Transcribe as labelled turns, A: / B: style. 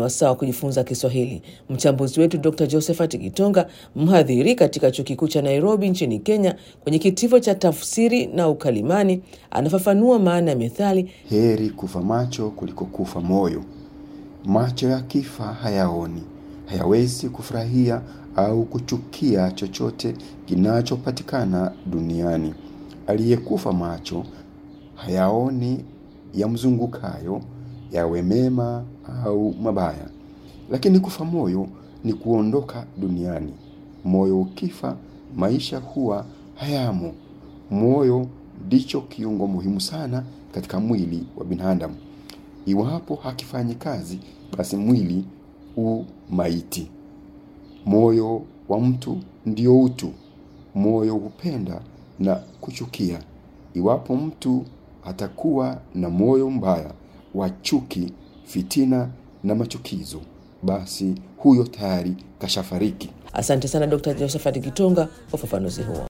A: wasaa wa kujifunza Kiswahili. Mchambuzi wetu Dr Josephat Gitonga, mhadhiri katika chuo kikuu cha Nairobi nchini Kenya, kwenye kitivo cha tafsiri na ukalimani, anafafanua maana ya methali
B: heri kufa macho kuliko kufa moyo. Macho yakifa hayaoni, hayawezi kufurahia au kuchukia chochote kinachopatikana duniani. Aliyekufa macho hayaoni yamzungukayo, yawe mema au mabaya. Lakini kufa moyo ni kuondoka duniani. Moyo ukifa, maisha huwa hayamo. Moyo ndicho kiungo muhimu sana katika mwili wa binadamu. Iwapo hakifanyi kazi, basi mwili u maiti. Moyo wa mtu ndio utu. Moyo hupenda na kuchukia. Iwapo mtu atakuwa na moyo mbaya wa chuki, fitina na machukizo, basi huyo tayari kashafariki.
A: Asante sana Dr Josephat Gitonga kwa ufafanuzi huo.